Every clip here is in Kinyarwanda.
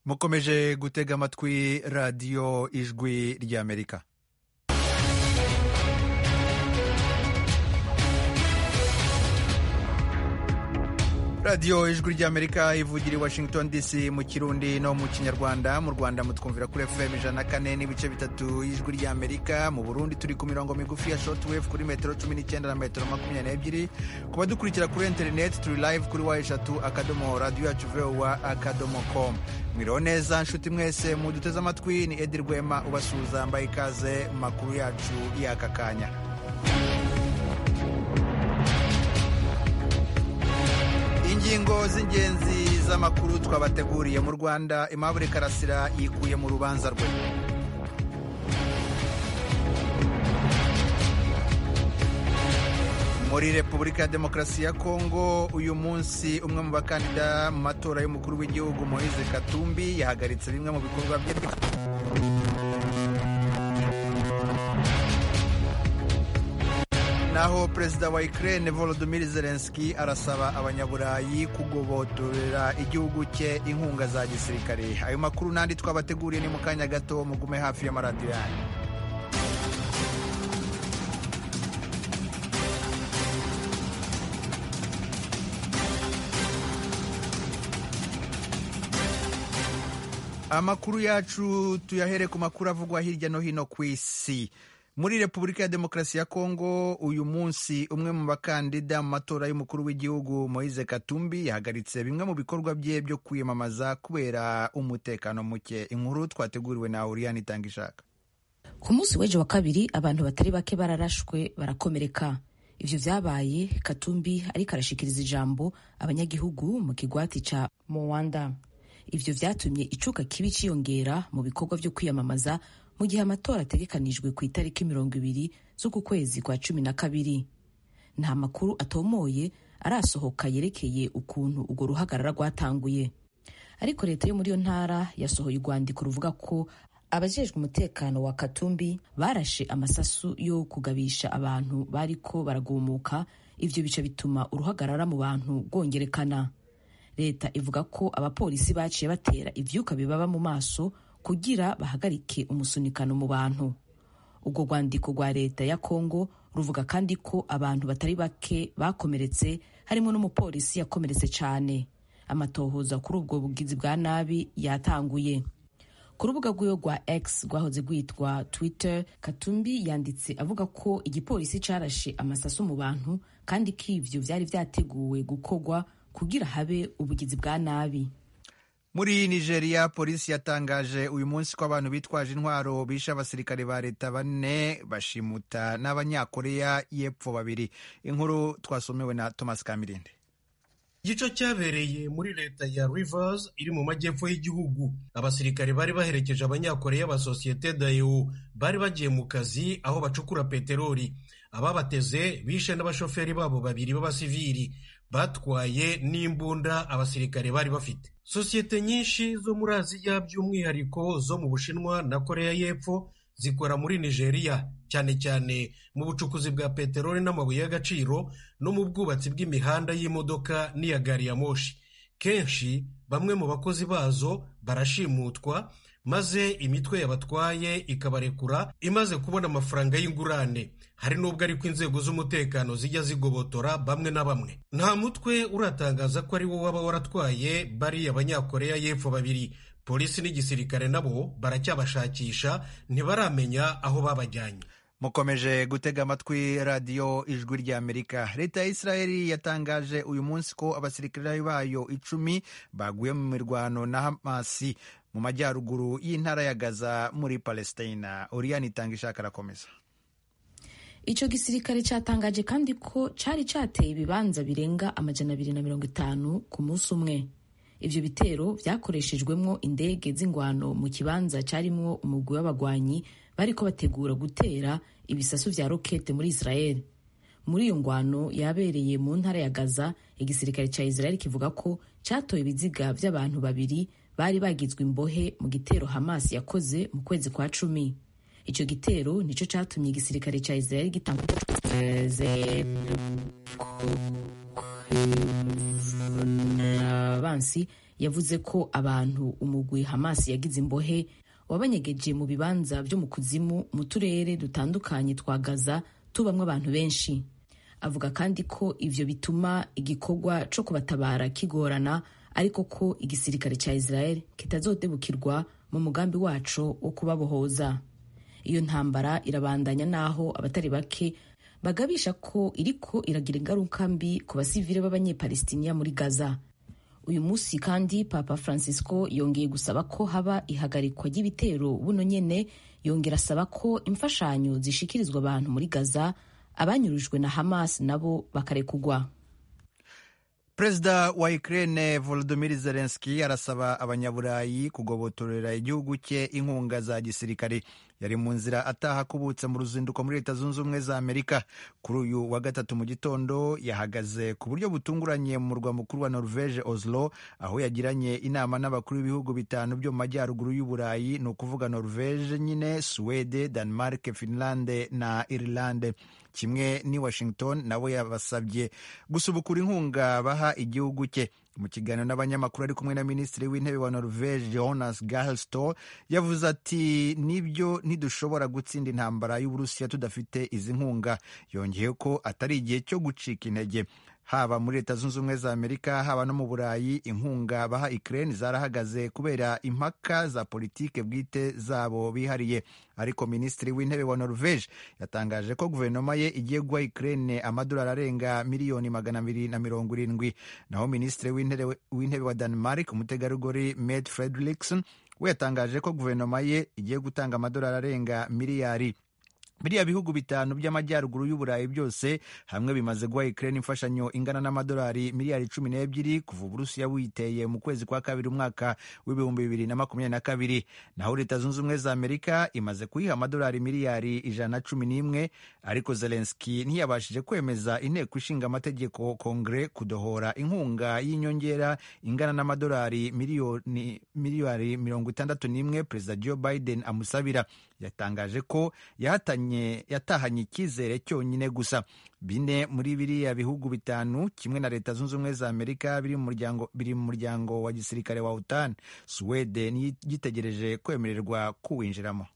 mukomeje gutega amatwi radiyo ijwi ry'amerika radiyo ijwi ry'amerika ivugira i washington dc mu kirundi no mu kinyarwanda mu rwanda mutwumvira kuri fm ijana na kane n'ibice bitatu y'ijwi ry'amerika mu burundi turi ku mirongo migufi ya shotwave kuri metero cumi n'icyenda na metero makumyabiri n'ebyiri ku badukurikira kuri interineti turi live kuri wa eshatu akadomo radiyo yacu vowa akadomo komu mwiriho neza nshuti mwese muduteze amatwi ni edi rwema ubasuhuza mbaye ikaze mu makuru yacu y'aka kanya ingingo z'ingenzi z'amakuru twabateguriye mu rwanda Aimable karasira yikuye mu rubanza rwe muri repubulika ya demokarasi ya kongo uyu munsi umwe mu bakandida mu matora y'umukuru w'igihugu moise katumbi yahagaritse bimwe mu bikorwa bye naho perezida wa Ukraine Volodymyr Zelensky arasaba abanyaburayi kugobotorera igihugu cye inkunga za gisirikare ayo makuru n'andi twabateguriye ni mu kanya gato mugume hafi y'amaradiyo yanyu amakuru yacu tuyahere ku makuru avugwa hirya no hino ku isi muri repubulika ya demokarasi ya kongo uyu munsi umwe mu bakandida mu matora y'umukuru w'igihugu moise katumbi yahagaritse bimwe mu bikorwa bye byo kwiyamamaza kubera umutekano muke inkuru twateguriwe na uriyani itanga ishaka ku munsi w'ejo wa kabiri abantu batari bake bararashwe barakomereka ivyo vyabaye katumbi ariko arashikiriza ijambo abanyagihugu mu kigwati ca mowanda ivyo vyatumye icuka kibi ciyongera mu bikorwa vyo kwiyamamaza mu gihe amatora ategekanijwe ku itariki mirongo ibiri z'uku kwezi kwa cumi na kabiri nta makuru atomoye arasohoka yerekeye ukuntu urwo ruhagarara rwatanguye ariko leta yo muri iyo ntara yasohoye urwandiko ruvuga ko abajejwe umutekano wa katumbi barashe amasasu yo kugabisha abantu bariko baragumuka ivyo bica bituma uruhagarara mu bantu rwongerekana leta ivuga ko abapolisi baciye batera ivyuka bibaba mu maso kugira bahagarike umusunikano mu bantu ubwo rwandiko rwa leta ya kongo ruvuga kandi ko abantu batari bake bakomeretse harimo n'umupolisi yakomeretse cyane amatohoza kuri ubwo bugizi bwa nabi yatanguye ku rubuga rwiwe rwa x rwahoze rwitwa twitter katumbi yanditse avuga ko igipolisi carashe amasaso mu bantu kandi ko ivyo vyari vyateguwe gukorwa kugira habe ubugizi bwa nabi muri nigeria polisi yatangaje uyu munsi ko abantu bitwaje intwaro bishe abasirikare ba leta bane bashimuta n'abanyakoreya y'epfo babiri inkuru twasomewe na thomas kamirinde igico cyabereye muri leta ya rivers iri mu majyepfo y'igihugu abasirikare bari baherekeje abanyakoreya ba sosiyete dayo bari bagiye mu kazi aho bacukura peteroli ababateze bishe n'abashoferi babo babiri b'abasivili batwaye n'imbunda abasirikare bari bafite sosiyete nyinshi zo muri aziya by'umwihariko zo mu bushinwa na koreya y'epfo zikora muri nigeria cyane cyane mu bucukuzi bwa peteroli n'amabuye y'agaciro no mu bwubatsi bw'imihanda y'imodoka n'iya gari ya moshi kenshi bamwe mu bakozi bazo barashimutwa maze imitwe yabatwaye ikabarekura imaze kubona amafaranga y'ingurane hari n'ubwo ariko inzego z'umutekano zijya zigobotora bamwe na bamwe nta mutwe uratangaza ko ari wo waba waratwaye bariya abanyakoreya y'epfo babiri polisi n'igisirikare nabo baracyabashakisha ntibaramenya aho babajyanye mukomeje gutega amatwi radiyo ijwi ry'amerika leta ya israeli yatangaje uyu munsi ko abasirikare bayo icumi baguye mu mirwano na hamasi mu majyaruguru y'intara ya gaza muri palestina uriyani itanga ishaka arakomeza icyo gisirikare cyatangaje kandi ko cyari cyateye ibibanza birenga amajana abiri na mirongo itanu ku munsi umwe ibyo bitero byakoreshejwemwo indege z'ingwano mu kibanza cyarimwo umugwi w'abagwanyi bariko bategura gutera ibisasu vya rokete muri israel muri iyo ngwano yabereye mu ntara ya gaza igisirikare cya israel kivuga ko cyatoye ibiziga by'abantu babiri bari bagizwe imbohe mu gitero hamas yakoze mu kwezi kwa cumi icyo gitero nicyo cyatumye igisirikare cya israel gitanga avansi yavuze ko abantu umugwi Hamas yagize imbohe wabanyegeje mu bibanza byo mu kuzimu mu turere dutandukanye twa Gaza tubamwo abantu benshi avuga kandi ko ivyo bituma igikorwa co kubatabara kigorana ariko ko igisirikare ca Israel kitazodebukirwa mu mugambi waco wo kubabohoza iyo ntambara irabandanya naho abatari bake bagabisha ko iriko iragira ingaruka mbi ku basivile b'abanyepalestiniya muri gaza uyu munsi kandi papa francisco yongeye gusaba ko haba ihagarikwa ry'ibitero buno nyene yongera asaba ko imfashanyo zishikirizwa abantu muri gaza abanyurujwe na hamas nabo bakarekugwa perezida wa ukraine volodymyr zelensky arasaba abanyaburayi kugobotorera igihugu cye inkunga za gisirikare yari mu nzira ataha akubutse mu ruzinduko muri leta zunze ubumwe za amerika kuri uyu wa gatatu mu gitondo yahagaze ku buryo butunguranye mu murwa mukuru wa norvege oslo aho yagiranye inama n'abakuru b'ibihugu bitanu byo mu majyaruguru y'uburayi ni ukuvuga norvege nyine suwede denmark finlande na irilande kimwe ni washington nawe yabasabye gusubukura inkunga baha igihugu cye mu kiganiro n'abanyamakuru ari kumwe na minisitiri w'intebe wa norvege jonas gahelsto yavuze ati nibyo ntidushobora gutsinda intambara y'uburusiya tudafite izi nkunga yongeye ko atari igihe cyo gucika intege haba muri leta zunze ubumwe za amerika haba no mu burayi inkunga baha ukraine zarahagaze kubera impaka za politike bwite zabo bihariye ariko minisitiri w'intebe wa norvege yatangaje ko guverinoma ye igiye guha ukraine amadolari arenga miliyoni magana abiri na mirongo irindwi naho minisitiri w'intebe wa denmark umutegarugori met frederiksen we yatangaje ko guverinoma ye igiye gutanga amadolari arenga miliyari biriya bihugu bitanu by'amajyaruguru y'uburayi byose hamwe bimaze guha ukraine imfashanyo ingana n'amadolari miliyari cumi n'ebyiri kuva uburusiya buyiteye mu kwezi kwa kabiri umwaka w'ibihumbi bibiri na makumyabiri na kabiri naho leta zunze ubumwe za amerika imaze kuyiha amadolari miliyari ijana na cumi n'imwe ariko zelenski ntiyabashije kwemeza inteko ishinga amategeko kongere kudohora inkunga y'inyongera ingana n'amadolari miliyari mirongo itandatu n'imwe perezida joe biden amusabira yatangaje ko yahatanye yatahanye icyizere cyonyine gusa bine muri biriya bihugu bitanu kimwe na leta zunze ubumwe za amerika biri mu muryango wa gisirikare wa otan suwede niyo igitegereje kwemererwa kuwinjiramo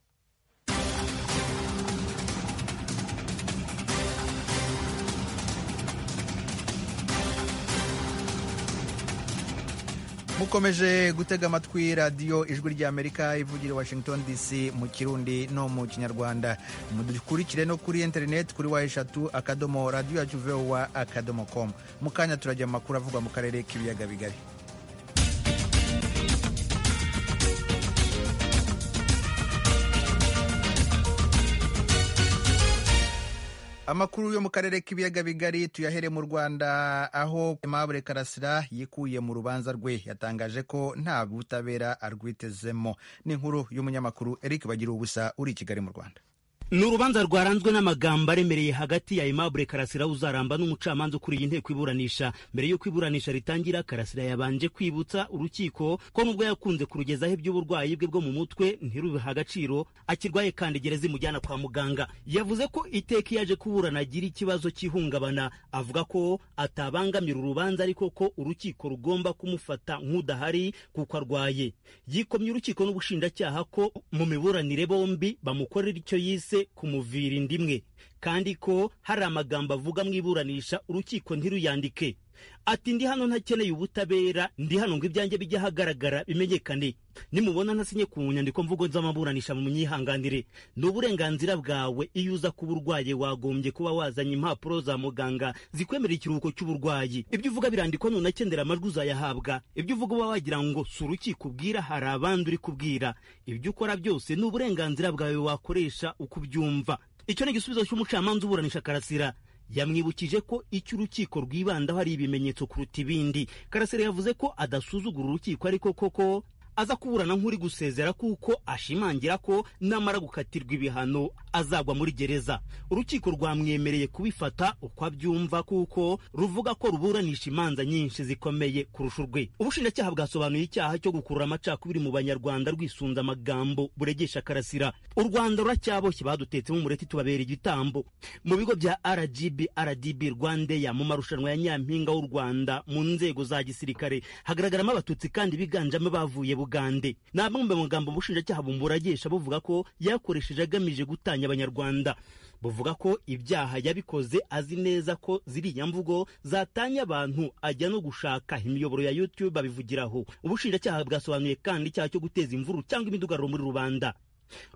mukomeje gutega amatwi radiyo ijwi ry'amerika ivugira washington dc mu kirundi no mu kinyarwanda mudukurikire no kuri interineti kuri wa eshatu akadomo radiyo yacu vowa akadomo komu mu kanya turajya mu makuru avugwa mu karere k'ibiyaga bigari amakuru yo mu karere k'ibiyaga bigari tuyahere mu rwanda aho aimable karasira yikuye mu rubanza rwe yatangaje ko nta butabera arwitezemo n'inkuru y'umunyamakuru eric bagira ubusa uri i kigali mu rwanda ni urubanza rwaranzwe n'amagambo aremereye hagati ya Aimable Karasira uzaramba n'umucamanza ukuriye inteko iburanisha mbere y'uko iburanisha ritangira Karasira yabanje kwibutsa urukiko ko nubwo yakunze kurugezaho iby'uburwayi bwe bwo mu mutwe ntirubihe agaciro akirwaye kandi gereza imujyana kwa muganga yavuze ko iteka yaje kuburana agira ikibazo cy'ihungabana avuga ko atabangamira urubanza ariko ko urukiko rugomba kumufata nk'udahari kuko arwaye yikomye urukiko n'ubushinjacyaha ko mu miburanire bombi bamukorera icyo yise kumuvira inda imwe kandi ko hari amagambo avuga mu iburanisha urukiko ntiruyandike ati ndi hano ntakeneye ubutabera ndi hano ngo ibyanjye bijye ahagaragara bimenyekane nimubona ntasinye ku nyandiko mvugo z'amaburanisha mu myihanganire ni uburenganzira bwawe iyo uza kuba urwaye wagombye kuba wazanye impapuro za muganga zikwemera ikiruhuko cy'uburwayi ibyo uvuga birandikwa none akendera amajwi uzayahabwa ibyo uvuga uba wagira ngo si urukiko ubwira hari abandi uri kubwira ibyo ukora byose ni uburenganzira bwawe wakoresha uko ubyumva icyo ni igisubizo cy'umucamanza uburanisha karasira yamwibukije ko icyo urukiko rwibandaho ari ibimenyetso kuruta ibindi karasira yavuze ko adasuzugura urukiko ariko koko aza kuburana nk'uri gusezera kuko ashimangira ko namara gukatirwa ibihano azagwa muri gereza urukiko rwamwemereye kubifata uko abyumva kuko ruvuga ko ruburanisha imanza nyinshi zikomeye kurusha urwe ubushinjacyaha bwasobanuye icyaha cyo gukurura amacakubiri mu banyarwanda rwisunze amagambo buregesha karasira u rwanda ruracyaboshye badutetsemo umureti tubabera igitambo mu bigo bya rgb rdb rwandeya mu marushanwa ya nyampinga w'u rwanda mu nzego za gisirikare hagaragaramo abatutsi kandi biganjemo bavuye bugande ni amwe mu magambo ubushinjacyaha bumuragesha buvuga ko yakoresheje agamije gutanya abanyarwanda buvuga ko ibyaha yabikoze azi neza ko ziriya mvugo zatanya abantu ajya no gushaka imiyoboro ya youtube abivugiraho ubushinjacyaha bwasobanuye kandi icyaha cyo guteza imvuru cyangwa imidugararo muri rubanda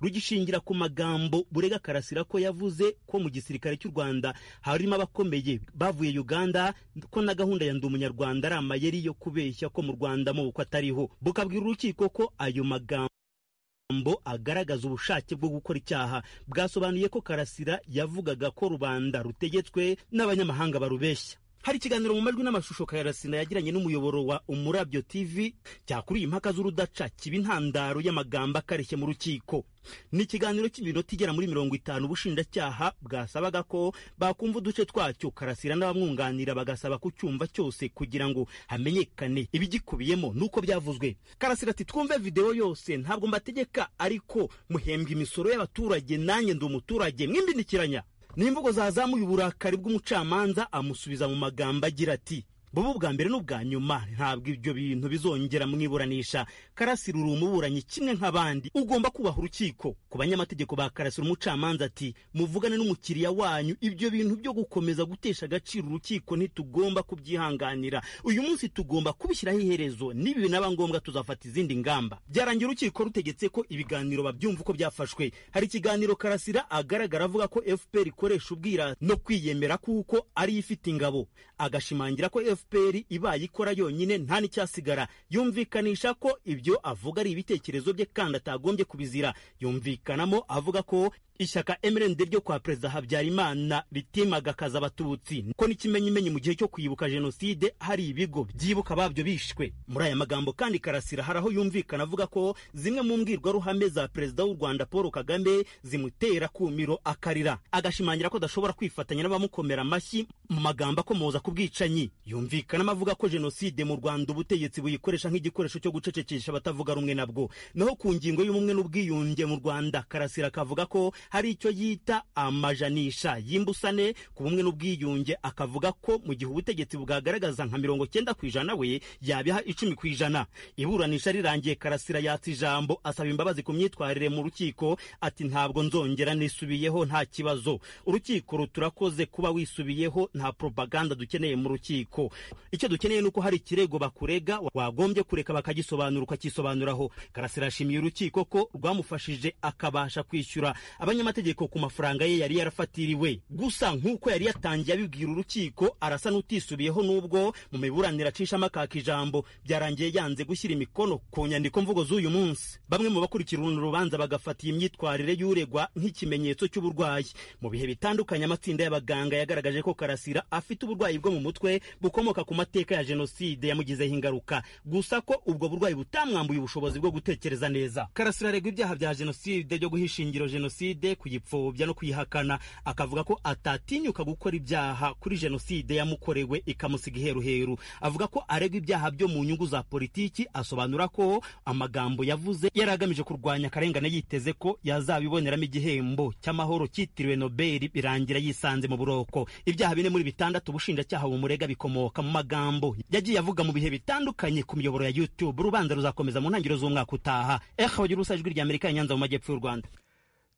rugishingira ku magambo burega karasira ko yavuze ko mu gisirikare cy'u rwanda harimo abakomeye bavuye uganda ko na gahunda ya ndi umunyarwanda ari amayeri yo kubeshya ko mu rwanda mu bukwe atariho bukabwira urukiko ko ayo magambo agaragaza ubushake bwo gukora icyaha bwasobanuye ko karasira yavugaga ko rubanda rutegetswe n'abanyamahanga barubeshya hari ikiganiro mu majwi n'amashusho karasira yagiranye n'umuyoboro wa umurabyo tv cyakuriye impaka z'urudaca kiba intandaro y'amagambo akareshya mu rukiko ni ikiganiro cy'iminota igera muri mirongo itanu ubushinjacyaha bwasabaga ko bakumva uduce twacyo karasira n'abamwunganira bagasaba kucyumva cyose kugira ngo hamenyekane ibigikubiyemo n'uko byavuzwe karasira ati twumve videwo yose ntabwo mbategeka ariko muhembwa imisoro y'abaturage nanjye ndi umuturage mwimbindikiranya n'imvugo zazamuye uburakari bw'umucamanza amusubiza mu magambo agira ati bubu bwa mbere n'ubwa nyuma ntabwo ibyo bintu bizongera mu iburanisha karasira uri umuburanyi kimwe nk'abandi ugomba kubaha urukiko ku banyamategeko ba karasira umucamanza ati muvugane n'umukiriya wanyu ibyo bintu byo gukomeza gutesha agaciro urukiko ntitugomba kubyihanganira uyu munsi tugomba kubishyiraho iherezo n'ibi binaba ngombwa tuzafata izindi ngamba byarangira urukiko rutegetse ko ibiganiro babyumva uko byafashwe hari ikiganiro karasira agaragara avuga ko fpr ikoresha ubwirasi no kwiyemera kuko ariyo ifite ingabo agashimangira ko fpr fpr ibaye ikora yonyine nta n'icyasigara yumvikanisha ko ibyo avuga ari ibitekerezo bye kandi atagombye kubizira yumvikanamo avuga ko ishyaka mrnd ryo kwa perezida habyarimana ritimagakaza abatutsi ko n'ikimenyimenyi mu gihe cyo kwibuka jenoside hari ibigo byibuka babyo bishwe muri aya magambo kandi karasira hari aho yumvikana avuga ko zimwe mu mbwirwaruhame za perezida w'u rwanda paul kagame zimutera kumiro akarira agashimangira ko adashobora kwifatanya n'abamukomera amashyi mu magambo akomoza ku bwicanyi yumvikanamo avuga ko jenoside mu rwanda ubutegetsi buyikoresha nk'igikoresho cyo gucecekesha abatavuga rumwe nabwo naho ku ngingo y'ubumwe n'ubwiyunge mu rwanda karasira akavuga ko hari icyo yita amajanisha y'imbusane ku bumwe n'ubwiyunge akavuga ko mu gihe ubutegetsi bwagaragaza nka mirongo cyenda ku ijana we yabiha icumi ku ijana iburanisha rirangiye karasira yatsa ijambo asaba imbabazi ku myitwarire mu rukiko ati ntabwo nzongera nisubiyeho nta kibazo urukiko ruturakoze kuba wisubiyeho nta propaganda dukeneye mu rukiko icyo dukeneye ni uko hari ikirego bakurega wagombye kureka bakagisobanura ukakisobanuraho karasira yashimiye urukiko ko rwamufashije akabasha kwishyura abanyamategeko ku mafaranga ye yari yarafatiriwe gusa nk'uko yari yatangiye abibwira urukiko arasa n'utisubiyeho n'ubwo mu miburanire acishamo akaka ijambo byarangiye yanze gushyira imikono ku nyandiko mvugo z'uyu munsi bamwe mu bakurikira uru rubanza bagafata iyi myitwarire y'uregwa nk'ikimenyetso cy'uburwayi mu bihe bitandukanye amatsinda y'abaganga yagaragaje ko karasira afite uburwayi bwo mu mutwe bukomoka ku mateka ya jenoside yamugizeho ingaruka gusa ko ubwo burwayi butamwambuye ubushobozi bwo gutekereza neza karasira aregwa ibyaha bya jenoside byo guha ishingiro jenoside kuyipfobya no kuyihakana akavuga ko atatinyuka gukora ibyaha kuri jenoside yamukorewe ikamusiga iheruheru avuga ko aregwa ibyaha byo mu nyungu za politiki asobanura ko amagambo yavuze yari agamije kurwanya akarengane yiteze ko yazabiboneramo igihembo cy'amahoro cyitiriwe nobeli birangira yisanze mu buroko ibyaha bine muri bitandatu ubushinjacyaha bumurega bikomoka mu magambo yagiye avuga mu bihe bitandukanye ku miyoboro ya youtube urubanza ruzakomeza mu ntangiriro z'umwaka utaha eho gira ijwi ry'amerika ya nyanza mu majyepfo y'u rwanda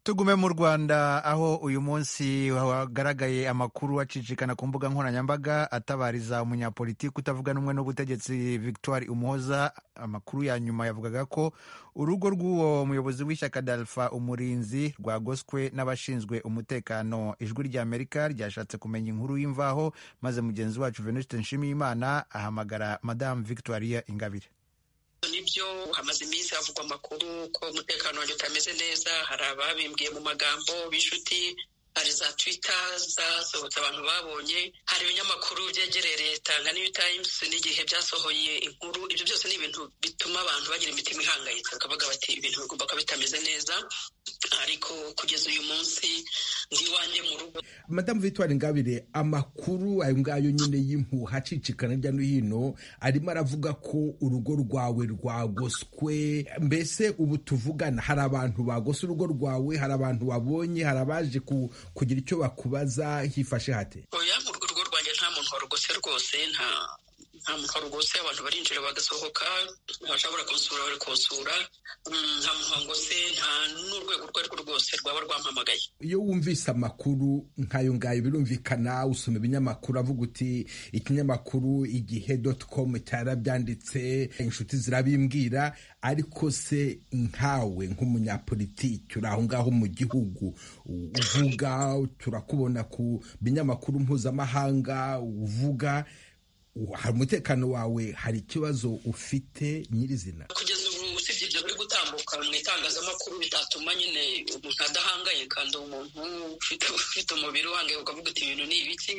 tugume mu rwanda aho uyu munsi hagaragaye amakuru acicikana ku mbuga nkoranyambaga atabariza umunyapolitiki utavuga n'umwe n'ubutegetsi victoire umuhoza amakuru ya nyuma yavugaga ko urugo rw'uwo muyobozi w'ishyaka dalfa umurinzi rwagoswe n'abashinzwe umutekano ijwi rya amerika ryashatse kumenya inkuru y'imvaho maze mugenzi wacu venuste nshimiyimana ahamagara madamu victoire ingabire nibyo hamaze iminsi havugwa amakuru ko umutekano wanjye utameze neza hari ababimbwiye mu magambo b'inshuti hari za twita zasohotse abantu babonye hari ibinyamakuru byegereye leta nka new times n'igihe byasohoye inkuru ibyo byose ni ibintu bituma abantu bagira imitima ihangayitse bakavuga bati ibintu bigomba kuba bitameze neza ariko kugeza uyu munsi ndi iwanjye mu rugo madamu victoire ngabire amakuru ayo ngayo nyine y'impuha acicikana hirya no hino arimo aravuga ko urugo rwawe rwagoswe mbese ubu tuvugana hari abantu bagose urugo rwawe hari abantu babonye hari abaje ku- kugira icyo bakubaza hifashe hate oya mu rugo rwanjye nta muntu warugose rwose nta nta muntu warugose abantu barinjira bagasohoka abashobora kunsura bari kunsura Mm, nta muntu wangose nta n'urwego urwo ari rwo rwose rwaba rwampamagaye iyo wumvise amakuru nk'ayo ngayo birumvikana usoma ibinyamakuru avuga uti ikinyamakuru igihe doti komu cyarabyanditse inshuti zirabimbwira ariko se nkawe nk'umunyapolitiki uri aho ngaho mu gihugu uvuga turakubona ku binyamakuru mpuzamahanga uvuga hari umutekano wawe hari ikibazo ufite nyirizina kugeza ubu usibye ibyo biri gutambuka mu itangazamakuru bitatuma nyine umuntu adahangayika ndi umuntu ufite ufite umubiri uhangayika ukavuga uti ibintu ni ibiki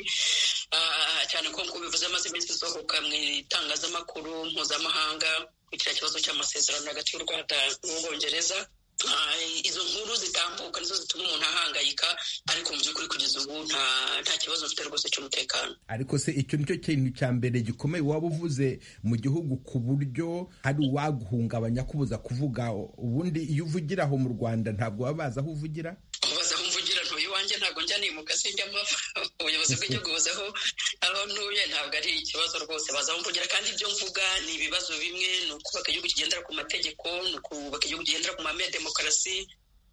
Ah, cyane ko nk'uko bivuze amaze iminsi isohoka mu itangazamakuru mpuzamahanga kuri kiriya kibazo cy'amasezerano hagati y'u rwanda n'ubwongereza Ah, izo nkuru zitambuka nizo zituma umuntu ahangayika ariko mu by'ukuri kugeza ubu nta nta kibazo mfite rwose cy'umutekano ariko se icyo nicyo kintu cya mbere gikomeye waba uvuze mu gihugu ku buryo hari uwaguhungabanya kubuza kuvuga ubundi iyo uvugira aho mu rwanda ntabwo baba bazi aho uvugira ubaza aho mvugira ntuye iwanjye ntabwo njya nimuka sinjyamo ubuyobozi bw'igihugu buzi aho aho ntuye ntabwo ari ikibazo rwose baza aho mvugira kandi ibyo mvuga ni ibibazo bimwe ni ukubaka igihugu kigendera ku mategeko ni ukubaka igihugu kigendera ku mahame ya demokarasi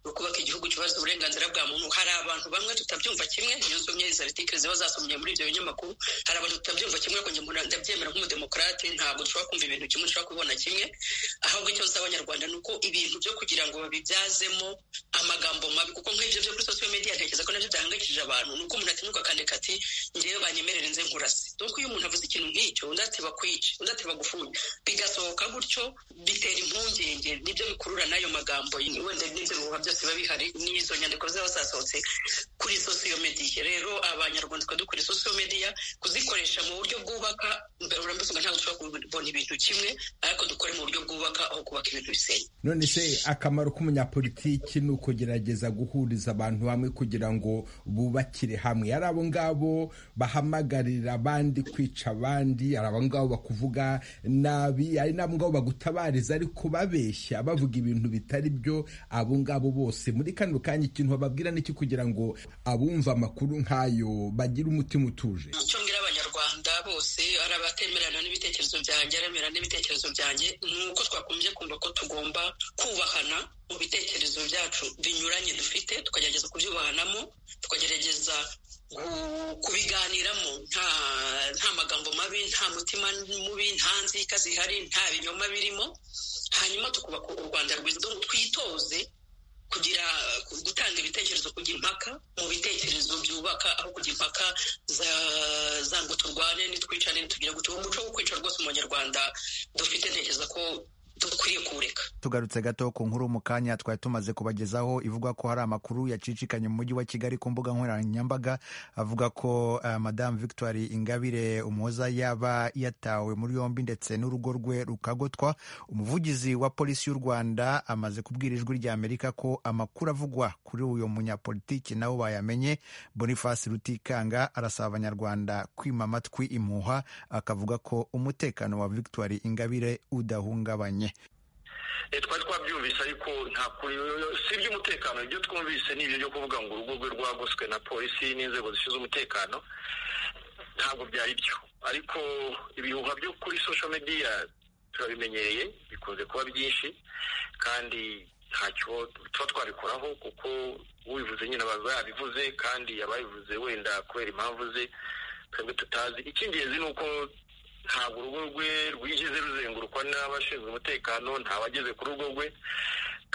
ni ukubaka igihugu cyubahiriza uburenganzira bwa muntu hari abantu bamwe tutabyumva kimwe niyo nsomye izi artikeli ziba zasomye muri ibyo binyamakuru hari abantu tutabyumva kimwe ariko njye mbona ndabyemera nk'umudemokarate ntabwo dushobora kumva ibintu kimwe dushobora kubibona kimwe ahubwo icyo nsaba abanyarwanda ni uko ibintu byo kugira ngo babibyazemo amagambo mabi kuko nk'ibyo byo kuri social media ntekereza ko nabyo byahangayikishije abantu ni uko umuntu atinyuka akandika ati ngewe banyemerere nze nkurase donc iyo umuntu avuze ikintu nk'icyo undi ati bakwice undi ati bagufunge bigasohoka gutyo bitera impungenge nibyo bikurura n'ayo magambo wenda n'ibyo bihuha byose biba bihari n'izo nyandiko ziba zasohotse kuri social media rero abanyarwanda twari dukora social media kuzikoresha mu buryo bwubaka mbere urambese ngo ntabwo dushobora kubona ibintu kimwe ariko dukore mu buryo bwubaka aho kubaka ibintu bisenya none se akamaro k'umunyapolitiki ni ukugerageza guhuriza abantu bamwe kugira ngo bubakire hamwe ari abo ngabo bahamagarira abandi kwica abandi ari abo ngabo bakuvuga nabi ari n'abo ngabo bagutabariza ariko babeshya bavuga ibintu bitari byo abo ngabo bose muri kano kanya ikintu bababwira ni iki kugira ngo abumva amakuru nk'ayo bagire umutima utuje icyo mbwira abanyarwanda bose ari abatemerana n'ibitekerezo byanjye aremerana n'ibitekerezo byanjye ni uko twakomeje kumva ko tugomba kubahana mu bitekerezo byacu binyuranye dufite tukagerageza kubyubahanamo tukagerageza ku- kubiganiramo nta nta magambo mabi nta mutima mubi nta nzika zihari nta binyoma birimo hanyuma tukubaka u rwanda rwiza Donc twitoze kugira gutanga ibitekerezo kugira impaka mu bitekerezo byubaka aho kugira impaka za- zanga turwane nitwicane nitugire gutyo uwo muco wo kwica rwose umunyarwanda dufite ntekereza ko dukwiriye kuwureka tugarutse gato ku nkuru mu kanya twari tumaze kubagezaho ivuga ko hari amakuru yacicikanye mu mujyi wa kigali ku mbuga nkoranyambaga avuga ko eh, madamu victoire ingabire umuhoza yaba yatawe muri yombi ndetse n'urugo rwe rukagotwa umuvugizi wa polisi y'u rwanda amaze kubwira ijwi rya amerika ko amakuru avugwa kuri uyu munyapolitiki nabo bayamenye boniface rutikanga arasaba abanyarwanda kwima amatwi impuha akavuga ko umutekano wa victoire ingabire udahungabanye Eh, twari twabyumvise ariko nta kuri si iby'umutekano ibyo twumvise ni ibyo byo kuvuga ngo urugo rwe rwagoswe na polisi n'inzego zishinzwe umutekano ntabwo byari byo ariko ibihuha byo kuri social media turabimenyereye bikunze kuba byinshi kandi ntacyo tuba twabikoraho kuko ubivuze nyine aba yabivuze kandi ababivuze wenda kubera impamvu ze twebwe tutazi icy'ingenzi ni uko ntabwo urugo rwe rwigeze ruzengurukwa n'abashinzwe umutekano nta bageze ku rugo rwe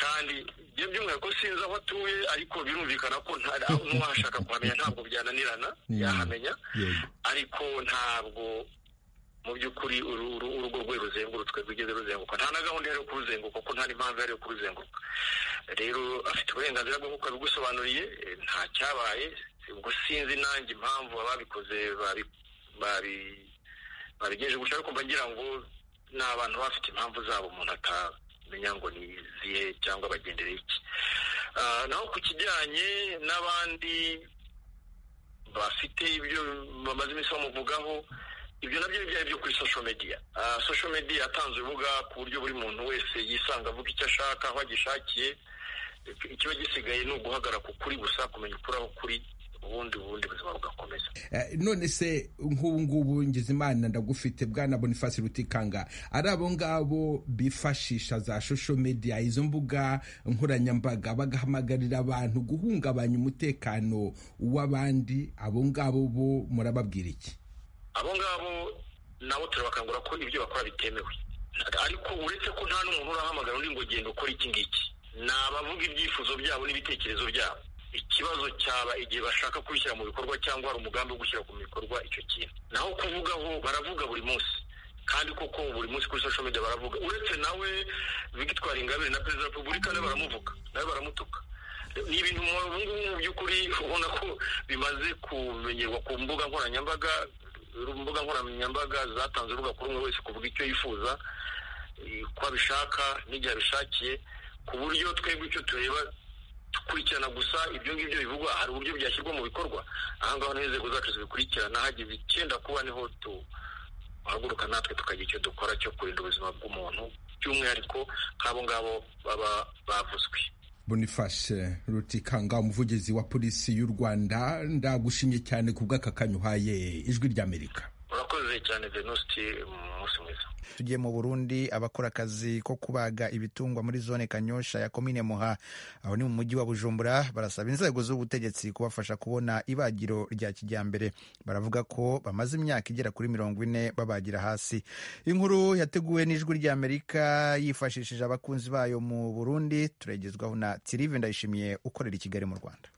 kandi ibyo by'umwihariko sinzi aho atuye ariko birumvikana ko nta- n'uwashaka kuhamenya ntabwo byananirana Mm. yahamenya Yego. ariko ntabwo mu by'ukuri urugo rwe ruzengurutswe rwigeze ruzenguruka nta na gahunda yo kuruzenguruka kuko nta n'impamvu yari yo kuruzenguruka rero afite uburenganzira bwo kuko abigusobanuriye nta cyabaye ubwo sinzi nanjye impamvu ababikoze babigejeje gusa ariko mba ngira ngo ni abantu bafite impamvu zabo umuntu atamenya ngo ni izihe cyangwa bagendereye iki naho ku kijyanye n'abandi bafite ibyo bamaze iminsi bamuvugaho ibyo nabyo ni byari byo kuri social media social media yatanze urubuga ku buryo buri muntu wese yisanga avuga icyo ashaka aho agishakiye ikiba gisigaye ni uguhagarara ku kuri gusa kumenya ukuri aho kuri ubundi ubundi buzima bugakomeza none se nk'ubu ngubu Ngizimana ndagufite bwana Boniface Rutikanga ari abo ngabo bifashisha za social media izo mbuga nkoranyambaga bagahamagarira abantu guhungabanya umutekano w'abandi abo ngabo bo murababwira iki abo ngabo nabo turabakangura ko ibyo bakora bitemewe ariko uretse ko nta n'umuntu urahamagara undi ngo genda ukora iki ngiki ni abavuga ibyifuzo byabo n'ibitekerezo byabo ikibazo cyaba igihe bashaka kubishyira mu bikorwa cyangwa hari umugambi wo gushyira mu bikorwa icyo kintu naho kuvugaho baravuga buri munsi kandi koko buri munsi kuri social media baravuga uretse nawe Victoire Ingabire na perezida wa repubulika nawe baramuvuga nawe baramutuka ni ibintu ubu ngubu mu by'ukuri ubona ko bimaze kumenyerwa ku mbuga nkoranyambaga imbuga nkoranyambaga zatanze urubuga kuri umwe wese kuvuga icyo yifuza ko abishaka n'igihe abishakiye ku buryo twebwe icyo tureba dukurikirana gusa ibyo ngibyo bivugwa hari uburyo byashyirwa mu bikorwa ahangaha niho inzego zacu zibikurikirana hagize icyenda kuba niho tuhaguruka natwe tukagira icyo dukora cyo kurinda ubuzima bw'umuntu by'umwihariko nk'abo ngabo baba bavuzwe Boniface Rutikanga umuvugizi wa polisi y'u Rwanda ndagushimye cyane ku bw'aka kanya uhaye ijwi ry'Amerika urakoze cyane Venuste umunsi mwiza tugiye mu Burundi abakora akazi ko kubaga ibitungwa muri zone Kanyosha ya komine Muha aho ni mu mujyi wa Bujumbura barasaba inzego z'ubutegetsi kubafasha kubona ibagiro rya kijyambere baravuga ko bamaze imyaka igera kuri mirongo ine babagira hasi inkuru yateguwe n'ijwi rya Amerika yifashishije abakunzi bayo mu Burundi turagezwaho na Tirive Ndayishimiye ukorera i Kigali mu Rwanda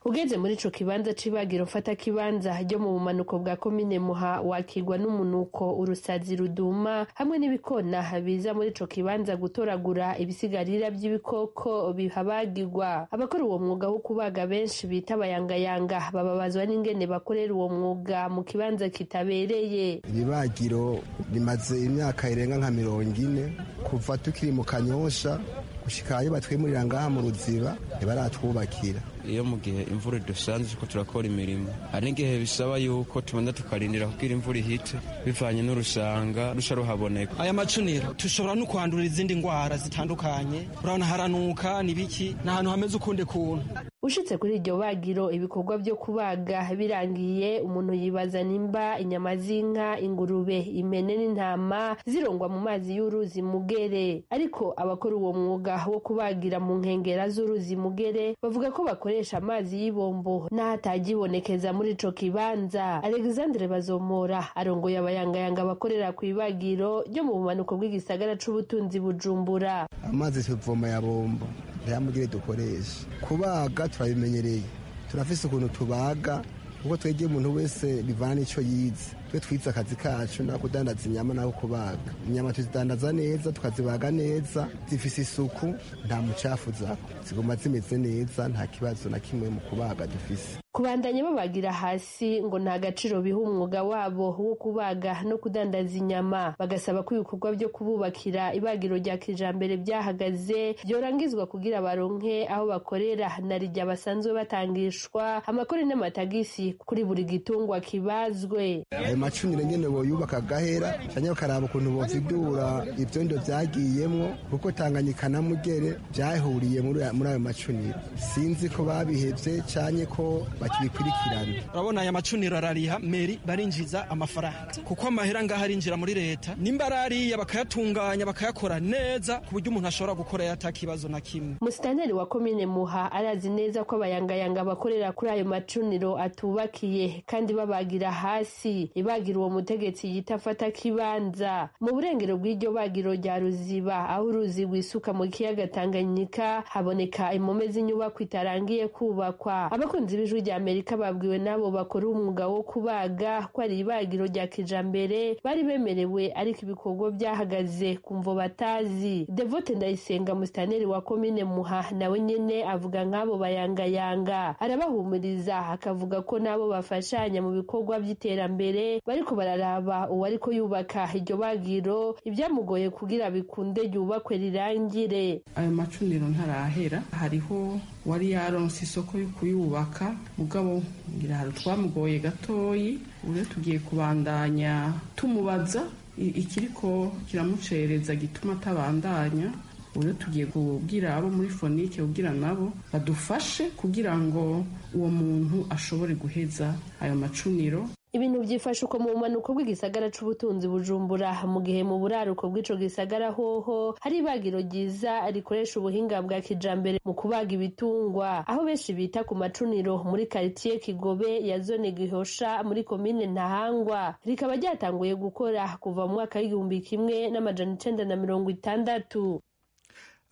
ugeze muri ico kibanza c'ibagiro mfata kibanza ryo mu bumanuko bwa komine muha wakirwa n'umunuko urusazi ruduma hamwe n'ibikona biza muri ico kibanza gutoragura ibisigarira by'ibikoko bihabagirwa abakora uwo mwuga wo kubaga benshi bita bayangayanga bababazwa n'ingene bakorera uwo mwuga mu kibanza kitabereye ibibagiro rimaze imyaka irenga nka mirongo ine kuva tukiri mu kanyosha gushikayo batwimurira ngaha mu ruziba ntibaratwubakira iyo mu gihe imvura dusanze ko turakora imirimo hari n'igihe bisaba yuko tubanza tukarindira kugira imvura ihite bivanye n'urusanga rushya ruhaboneka aya macunira dushobora no kwandura izindi ndwara zitandukanye urabona haranuka n'ibiki ni ahantu hameze ukundi kuntu ushitse kuri iryo bagiro ibikorwa byo kubaga birangiye umuntu yibaza nimba inyama z'inka ingurube impene n'intama zirongwa mu mazi y'uruzi mugere ariko abakora uwo mwuga wo kubagira mu nkengera z'uruzi mugere bavuga ko bakore amazi y'ibombo n'ahatagibonekeza muri ico kibanza alexandre bazomora arongoye abayangayanga bakorera ku ibagiro ryo mu bumanuko bw'igisagara c'ubutunzi bujumbura amazi tuvoma ya bombo ntiyamugire dukoresha kubaga turabimenyereye turafise ukuntu tubaga kuko twegeye umuntu wese bivana n'ico yize twe twize akazi kacu na kudandaza inyama naho kubaga inyama tuzidandaza neza tukazibaga neza zifise isuku nta mucafu zako ziguma zimeze neza nta kibazo na kimwe mu kubaga dufise kubandanya babagira hasi ngo nta gaciro biha umwuga wabo wo kubaga no kudandaza inyama bagasaba ko ibikorwa byo kububakira ibagiro rya kijambere byahagaze byorangizwa kugira baronke aho bakorera na rya basanzwe batangishwa amakori n'amatagisi kuri buri gitungwa kibazwe amacunire nyene boyubaka gahera canke bakaraba ukuntu bovidura ivyondo vyagiyemwo kuko tanganyika na mugere vyahuriye muri ayo macuniro sinzi ko babihevye canke ko bakibikurikirana urabona aya macuniro arariha meri barinjiza amafaranga kuko amahera ngaho arinjira muri leta nimba arariya bakayatunganya bakayakora neza ku buryo umuntu ashobora gukorera atakibazo na kimwe musitanteri wa komine muha arazi neza ko abayangayanga bakorera kuri ayo macuniro atubakiye kandi babagira hasi ibagira uwo mutegetsi yita afata kibanza mu burengero bw'iryo bagiro rya ruziba aho uruzi rwisuka mu kiyaga tanganyika haboneka impome z'inyubako itarangiye kubakwa abakunzi b'ijwi rya ry'amerika babwiwe n'abo bakora umwuga wo kubaga ko ari ibagiro rya kijambere bari bemerewe ariko ibikorwa byahagaze kumvo batazi devote ndayisenga musitaneri wa komine muha nawe nyene avuga nk'abo bayangayanga arabahumuriza akavuga ko n'abo bafashanya mu bikorwa by'iterambere bariko bararaba uwariko yubaka iryo bagiro ibyamugoye kugira bikunde ryubakwe rirangire ayo macuniro ntarahera hariho wari yaronse isoko yo kuyubaka mugabo ngira hari utwamugoye gatoyi uburyo tugiye kubandanya tumubaza i- ikiriko kiramucereza gituma atabandanya uburyo tugiye kubwira abo muri fonike kugira nabo badufashe kugira ngo uwo muntu ashobore guheza ayo macuniro ibintu byifashe uko mu bumanuko bw'igisagara c'ubutunzi bujumbura mu gihe mu buraruko bw'ico gisagara hoho hari ibagiro ryiza rikoresha ubuhinga bwa kijambere mu kubaga ibitungwa aho benshi bita ku macuniro muri karitiye kigobe ya zone gihosha muri komine ntahangwa rikaba ryatanguye gukora kuva mu mwaka w'igihumbi kimwe n'amajana icenda na mirongo itandatu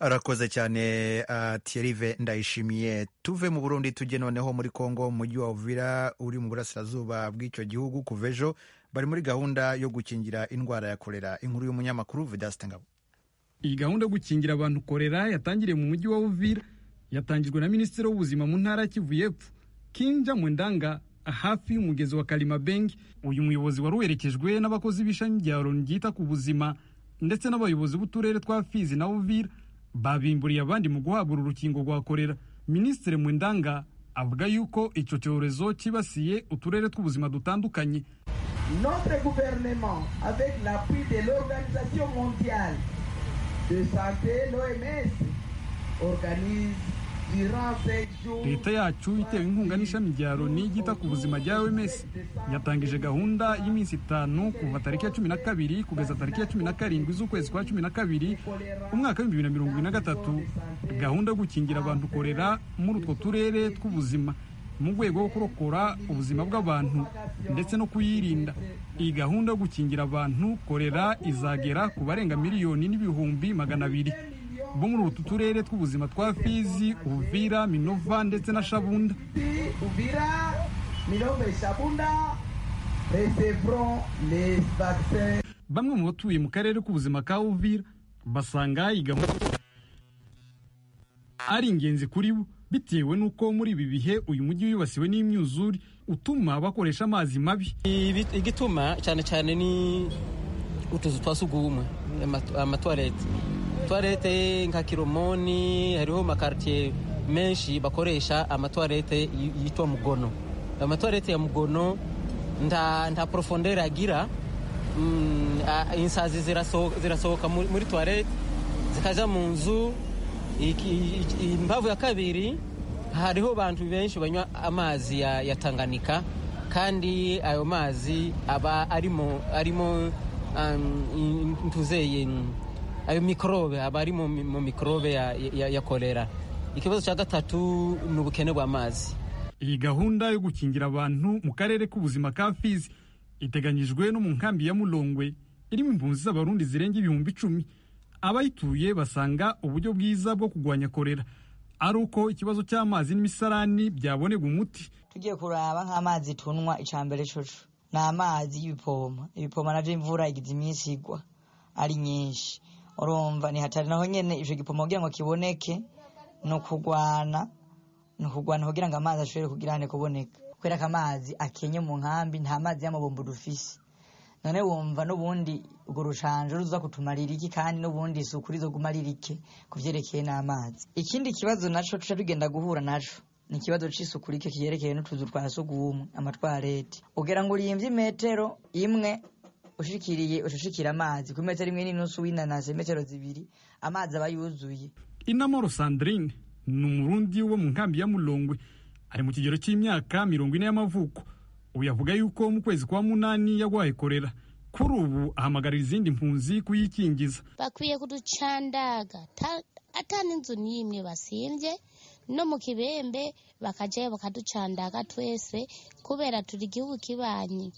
arakoze cyane uh, Thierry ndayishimiye tuve mu burundi tujye noneho muri congo mu mujyi wa uvira uri mu burasirazuba bw'icyo gihugu kuva ejo bari muri gahunda yo gukingira indwara ya kolera inkuru y'umunyamakuru vedasite ngabo iyi gahunda yo gukingira abantu korera yatangiriye mu mujyi wa uvira yatangijwe na minisitiri w'ubuzima mu ntara ya kivu y'epfo kinja mwendanga hafi y'umugezi wa kalimabenge uyu muyobozi wari uherekejwe n'abakozi b'ishami rya roni ryita ku buzima ndetse n'abayobozi b'uturere twa fizi na uvira babimburiye abandi mu guhabwa uru rukingo rwa korera minisitiri mwendanga avuga yuko icyo cyorezo cyibasiye uturere tw'ubuzima dutandukanye Notre gouvernement, avec l'appui de l'Organisation mondiale de santé, l'OMS, organise durant sept jours leta yacu itewe inkunga n'ishami rya loni ryita ku buzima rya oms yatangije gahunda y'iminsi itanu kuva tariki ya cumi na kabiri kugeza tariki ya cumi na karindwi z'ukwezi kwa cumi na kabiri umwaka w'ibihumbi bibiri na mirongo ibiri na gatatu gahunda yo gukingira abantu korera muri utwo turere tw'ubuzima mu rwego rwo kurokora ubuzima bw'abantu ndetse no kuyirinda iyi gahunda yo gukingira abantu korera izagera ku barenga miliyoni n'ibihumbi magana abiri bo muri utu turere tw'ubuzima twa fizi uvira minova ndetse na shabunda Uvira, Milombe et Chabunda recevront les vaccins. bamwe mu batuye mu karere k'ubuzima ka uvira basanga iyi gahunda ari ingenzi kuri bo bitewe n'uko muri ibi bihe uyu mujyi wibasiwe n'imyuzure utuma bakoresha amazi mabi Ibi- igituma cyane cyane ni utuzu twa sugumwe ama- amatuwarete tuwarete nka kiromoni hariho makaritiye menshi bakoresha amatuwarete yi- yitwa mugono amatuwarete ya mugono nta nta porofondere agira Mm, a- insazi ziraso- zirasohoka muri muri tuwarete zikaja mu nzu Iki- iki- imbavu ya kabiri hariho abantu benshi banywa amazi ya, ya tanganika kandi ayo mazi aba arimo arimo um, ntuzeye ayo mikorobe aba ari mu mi- mu mikorobe ya, ya, ya kolera ikibazo cya gatatu ni ubukene bw'amazi iyi gahunda yo gukingira abantu mu karere k'ubuzima ka fizi iteganyijwe no mu nkambi ya mulongwe irimo impunzi z'abarundi zirenga ibihumbi icumi abayituye basanga uburyo bwiza bwo kurwanya korera ari uko ikibazo cy'amazi n'imisarani byabonerwa umuti tugiye kuraba nk'amazi tunywa icya mbere coco ni amazi y'ibipoma ibipoma nabyo imvura igize iminsi igwa ari nyinshi urumva ni hatari naho nyene ico gipoma kugira ngo kiboneke ni ukugwana ni ukugwana kugira ngo amazi ashobore kugirane kuboneka kubera ko amazi akenye mu nkambi nta mazi y'amabombo dufise none wumva n'ubundi urwo rushanje ruza kutumarira iki kandi n'ubundi isuku rizoguma ari rike ku vyerekeye n'amazi ikindi kibazo naco tuca tugenda guhura naco ni ikibazo c'isuku rike kiyerekeye n'utuzu twa sugumwe amatwarete ugira ngo urimvye imetero imwe ushikiriye ushishikira amazi ku metero imwe n'inusu winanase metero zibiri amazi aba yuzuye inamoro sandrine ni umurundi wo mu nkambi ya mulongwe ari mu kigero cy'imyaka mirongo ine y'amavuko uyu avuga yuko mu kwezi kwa munani yarwaye korera kuri ubu ahamagarira izindi mpunzi kuyikingiza bakwiye kuducandaga ta- ata n'inzu n'imwe basimbye no mu kibembe bakajayo bakaducandaga twese kubera turi igihugu kibanyi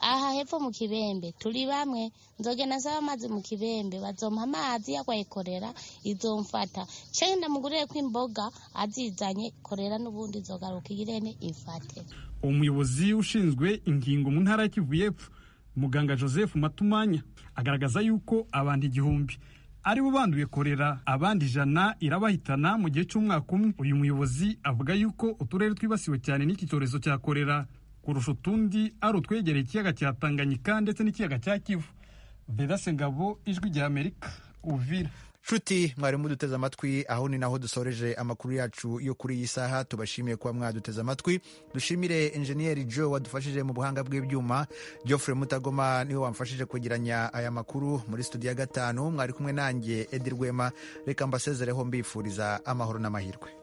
aha hepfo mu kibembe turi bamwe nzogenda nsaba amazi mu kibembe bazompa amazi yakwayikorera izomfata nshe ndamugurire ko imboga azizanye korera n'ubundi zogaruka irene ifate umuyobozi ushinzwe ingingo mu ntara ya kivu y'epfo muganga joseph matumanya agaragaza yuko abantu igihumbi ari bo banduye korera abandi ijana irabahitana mu gihe cy'umwaka umwe uyu muyobozi avuga yuko uturere twibasiwe cyane n'iki cyorezo cya korera kurusha utundi ari utwegereye ikiyaga cya tanganyika ndetse n'ikiyaga cya kivu vedase ngabo ijwi rya amerika uvira nshuti mwarimu duteze amatwi aho ni naho dusoreje amakuru yacu yo kuri iyi saha tubashimiye kuba mwaduteze amatwi dushimire enjeniyeri jo wadufashije mu buhanga bw'ibyuma geoffrey mutagoma niwe wamfashije kwegeranya aya makuru muri studio ya gatanu mwari kumwe nanjye edi rwema reka mbasezereho mbifuriza amahoro n'amahirwe